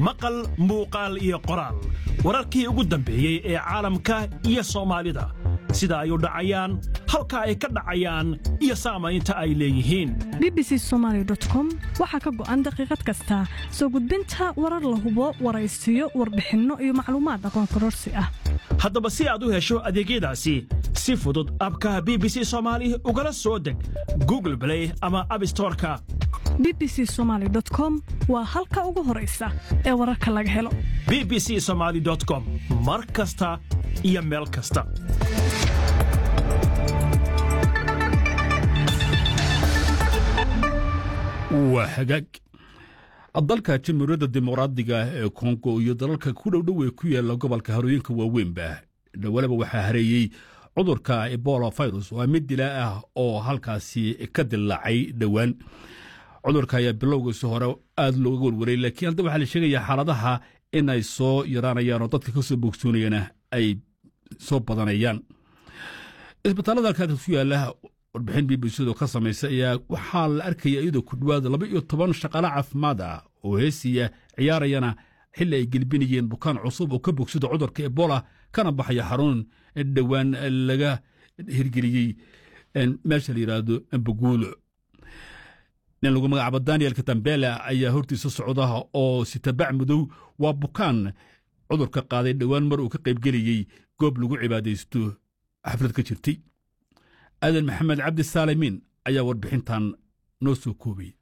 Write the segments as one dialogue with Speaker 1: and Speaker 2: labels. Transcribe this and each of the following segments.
Speaker 1: maqal muuqaal iyo qoraal wararkii ugu dambeeyey ee caalamka iyo soomaalida sida ay u dhacayaan halka ay ka dhacayaan iyo saamaynta ay leeyihiin
Speaker 2: bbc somalycom waxaa ka go'an daqiiqad kasta soo gudbinta warar la hubo waraysiyo warbixinno iyo macluumaad aqoon kororsi ah
Speaker 1: haddaba si aad u hesho adeegyadaasi si fudud abka b b c soomaali ugala soo deg google blay ama abstoreka
Speaker 2: bbc somaly com waa halka ugu horaysa ee wararka laga helo
Speaker 1: b b c somaali com mar kasta iyo meel kasta
Speaker 3: waa hagaag dalka jamhuuriyadda dimuqraadiga ee kongo iyo dalalka ku dhowdhow ee ku yaala gobolka harooyinka waaweynba dhowalaba waxaa hareeyey cudurka ebola virus waa mid dilaa ah oo halkaasi ka dillaacay dhowaan cudurka ayaa bilowgiisi hore aad looga warwaray laakiin hadda waxaa la sheegayaa xaaladaha in ay soo yaraanayaan oo dadka ka soo bogsoonayana ay soo badanayaan isbitaallada halkaas ku yaala warbixin b b cdu ka samaysa ayaa waxaa la arkaya iyadoo ku dhowaada laba iyo toban shaqaale caafimaad ah oo heesiya ciyaarayana xilli ay gelbinayeen bukaan cusub oo ka bogsada cudurka ebola kana baxaya xarun dhowaan laga hirgeliyey meesha la yidhaahdo ambaguulo nin lagu magacaabo daniel katambela ayaa hortiisa socda oo sitabac madow waa bukaan cudurka qaaday dhowaan mar uu ka qaybgelayey goob lagu cibaadaysto xaflad ka jirtay aadan maxamed cabdi saalimiin ayaa warbixintan noo soo koobaya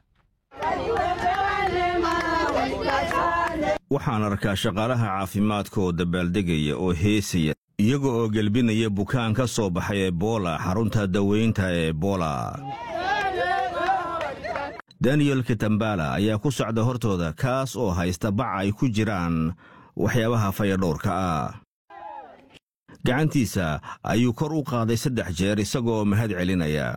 Speaker 4: waxaan arkaa shaqaalaha caafimaadka oo dabaaldegaya oo heesaya iyaga oo gelbinaya bukaan ka soo baxay ebola xarunta dawaynta ee ebola daniyel kitambala ayaa ku socda hortooda kaas oo haysta bac ay ku jiraan waxyaabaha fayadhowrka ah gacantiisa ayuu kor u qaaday saddex jeer isagoo mahad celinaya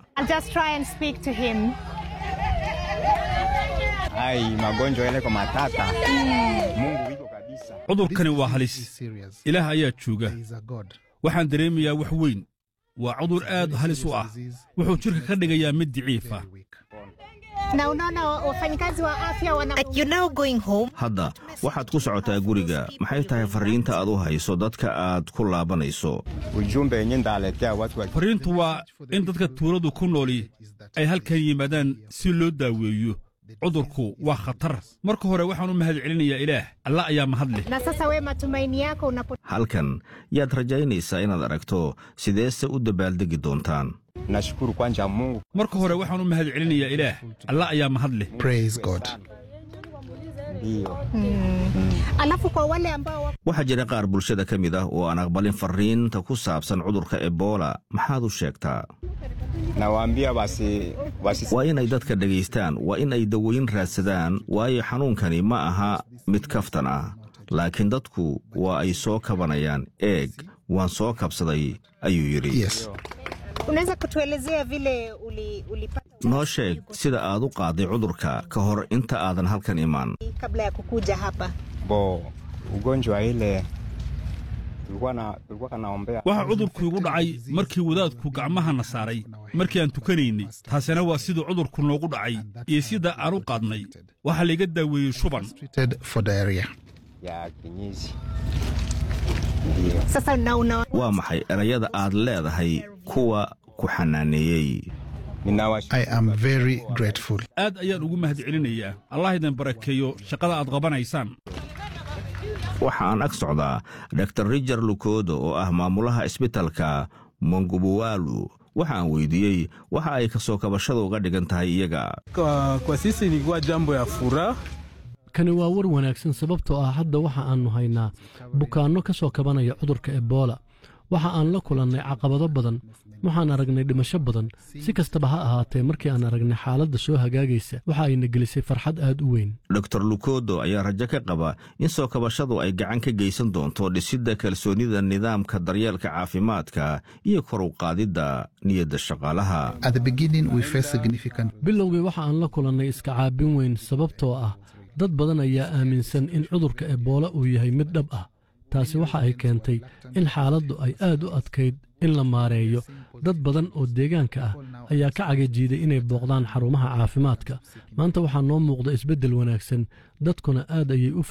Speaker 3: cudurkani waa halis ilaah ayaa jooga waxaan dareemayaa wax weyn waa cudur aad halis u ah wuxuu jidhka ka dhigayaa mid daciifa
Speaker 4: hadda waxaad ku socotaa guriga maxay tahay farriinta aad u hayso dadka aad ku laabanayso
Speaker 3: farriintu waa in dadka tuuladu ku nooli ay halkan yimaadaan si loo daaweeyo cudurku waa khatar marka hore waxaan u mahad celinayaa ilaah alla ayaa mahad leh
Speaker 4: halkan yaad rajaynaysaa inaad aragto sideese u dabaaldegi doontaan
Speaker 3: marka hore waxaan u mahad celinayaa ilaah alla ayaa mahad leh
Speaker 4: waxaa jira qaar bulshada ka mid ah oo aan aqbalin farriinta ku saabsan cudurka ebola maxaad u sheegtaa waa inay dadka dhegaystaan waa in ay dawayn raadsadaan waayo xanuunkani ma aha mid kaftan ah laakiin dadku waa ay soo kabanayaan eeg waan soo kabsaday ayuu yidhi noo sheeg sida aad u qaaday cudurka ka hor inta aadan halkan imaan
Speaker 3: waxaa cudurku igu dhacay markii wadaadku gacmahana saaray markii aan tukanaynay taasina waa siduu cudurku noogu dhacay iyo sida aan u qaadnay waxaa layga daaweeyey shuban
Speaker 4: waa maxay erayada aad leedahay kuwa ku xanaaneeyey
Speaker 3: aad ayaan ugu mahad celinayaa allah idin barakeeyo shaqada aad qabanaysaan
Speaker 4: waxa aan ag socdaa dor rijar lukoodo oo ah maamulaha isbitalka mongubuwalu waxa aan weydiiyey waxa ay ka soo kabashada uga dhigan tahay iyaga
Speaker 5: kani waa war wanaagsan sababtoo ah hadda waxa aannu haynaa bukaanno ka soo kabanaya cudurka ebola waxa aan la kulannay caqabado badan waxaan aragnay dhimasho badan si kastaba ha ahaatee markii aan aragnay xaaladda soo hagaagaysa waxa ayna gelisay farxad aad u weyn
Speaker 4: dor lukodo ayaa rajo ka qaba in soo kabashadu ay gacan ka geysan doonto dhisidda kalsoonida nidaamka daryeelka caafimaadka iyo kor u qaadidda niyadda shaqaalaha
Speaker 5: bilowgii waxa aan la kulannay iska caabin weyn sababtoo ah dad badan ayaa aaminsan in cudurka ebola uu yahay mid dhab ah taasi waxa ay keentay in xaaladdu ay aad u adkayd in la maareeyo dad badan oo deegaanka ah ayaa ka cagajiiday inay booqdaan xarumaha caafimaadka maanta waxaa noo muuqda isbeddel wanaagsan dadkuna aad ayay u